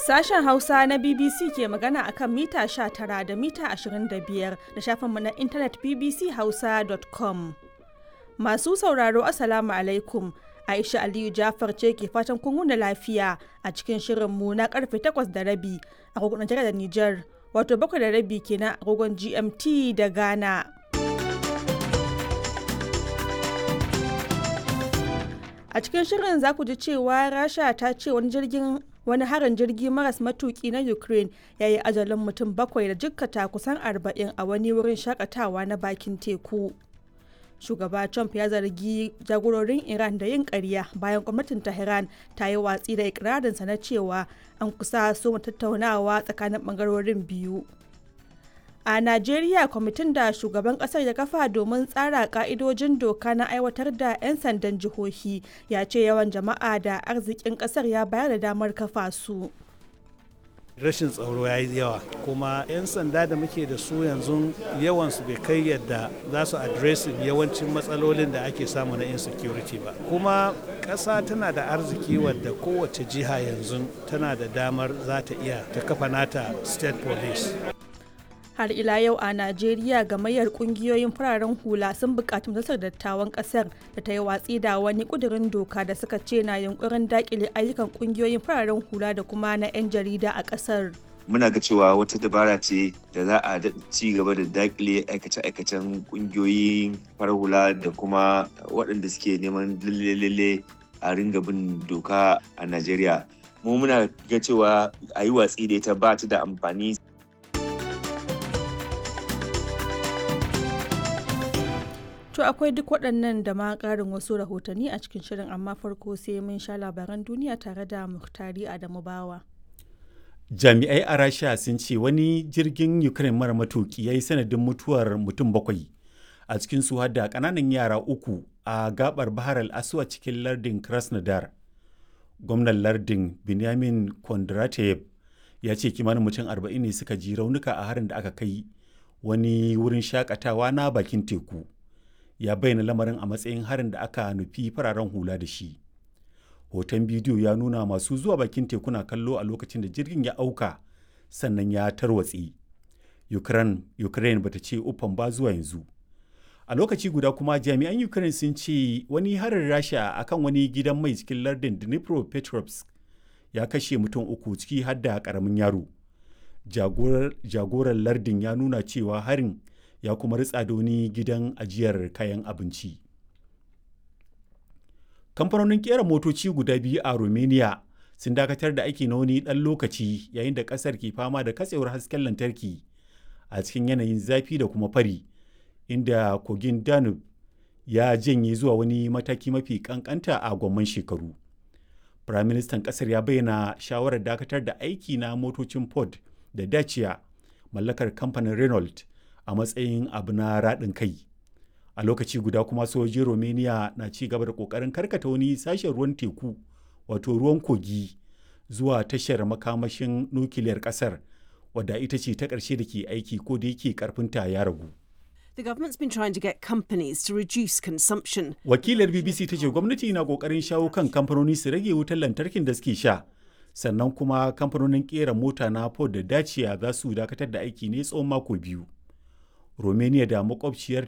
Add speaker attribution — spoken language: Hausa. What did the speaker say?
Speaker 1: Sashen Hausa na BBC ke magana a kan mita 19 da mita 25 da shafinmu na intanet bbchausa.com. Masu sauraro Assalamu alaikum. Aisha Aliyu Jafar ce ke fatan kun wuni lafiya a cikin shirinmu na karfe 8 da rabi a kogon da Nijar, wato 7 da rabi kenan a kogon GMT da Ghana. A cikin shirin za ku ji cewa Rasha ta ce wani jirgin wani harin jirgi maras matuki na Ukraine ya yi ajalin mutum bakwai da jikkata kusan arba'in a wani wurin shakatawa na bakin teku. Shugaba Trump ya zargi jagororin Iran da yin ƙarya bayan gwamnatin Tehran ta yi watsi da ikirarinsa na cewa an kusa so tattaunawa tsakanin ɓangarorin biyu. A Najeriya kwamitin da shugaban kasar ya kafa domin tsara ka'idojin doka na aiwatar da 'yan sandan jihohi ya ce yawan jama'a da arzikin kasar ya bayar da damar kafa su.
Speaker 2: rashin tsaro ya yi yawa kuma 'yan sanda da muke da su yanzu yawansu bai kai yadda za su adresin yawancin matsalolin da ake samu na insecurity ba kuma ƙasa tana da arziki wadda kowace jiha yanzu tana da damar za ta iya ta kafa nata state police
Speaker 1: har ila yau a najeriya gamayyar kungiyoyin fararen hula sun bukaci majalisar dattawan kasar da ta yi watsi da wani kudirin doka da suka ce na yunkurin dakile ayyukan kungiyoyin fararen hula da kuma na 'yan jarida a kasar
Speaker 3: muna ga cewa wata dabara ce da za a ci gaba da dakile aikace-aikacen kungiyoyin farar hula da kuma waɗanda suke neman lalle a ringa bin doka a najeriya mu muna ga cewa a yi watsi da ita ba ta da amfani
Speaker 1: To akwai duk waɗannan da ma ƙarin wasu rahotanni a cikin shirin amma farko sai mun sha labaran duniya tare da Muhtari Adamu Bawa.
Speaker 4: Jami'ai a Rasha sun ce wani jirgin Ukraine mara matuki ya yi sanadin mutuwar mutum bakwai a cikin su da ƙananan yara uku a gabar Bahar al-Aswa cikin lardin Krasnodar. Gwamnan lardin Benjamin Kondratev ya ce kimanin mutum arba'in ne suka ji raunuka a harin da aka kai wani wurin shakatawa na bakin teku. ya bayyana lamarin a matsayin harin da aka nufi fararen hula da shi hoton bidiyo ya nuna masu zuwa bakin tekuna kallo a lokacin da jirgin ya auka sannan ya tarwatse ukraine, ukraine bata ce uffan ba zuwa yanzu a lokaci guda kuma jami'an ukraine sun ce wani harin rasha akan wani gidan mai cikin lardin dnipropetrovsk ya kashe mutum uku ciki har da karamin yaro jagoran lardin ya nuna cewa harin ya kuma ritsa da wani gidan ajiyar kayan abinci. Kamfanonin kera motoci guda biyu a Romania sun dakatar da aiki na wani ɗan lokaci yayin da ƙasar ke fama da katsewar hasken lantarki a cikin yanayin zafi da kuma fari, inda kogin Danube ya janye zuwa wani mataki mafi ƙanƙanta a gwamman shekaru. Firaministan ƙasar ya bayyana shawarar dakatar da aiki na motocin Ford da Dacia mallakar kamfanin Renault a matsayin abu na raɗin kai a lokaci guda kuma sojojin romania na ci gaba da ƙoƙarin karkata wani sashen ruwan teku wato ruwan kogi zuwa tashar makamashin nukiliyar ƙasar wadda ita ce ta ƙarshe da ke aiki ko da yake ƙarfinta ya ragu
Speaker 5: The government's been trying to get companies to reduce consumption.
Speaker 4: Wakilar BBC ta ce gwamnati na ƙoƙarin shawo kan kamfanoni su rage wutar lantarkin da suke sha. Sannan kuma kamfanonin ƙera mota na Ford da Dacia za su dakatar da aiki ne tsawon mako biyu. Romania da makwabciyar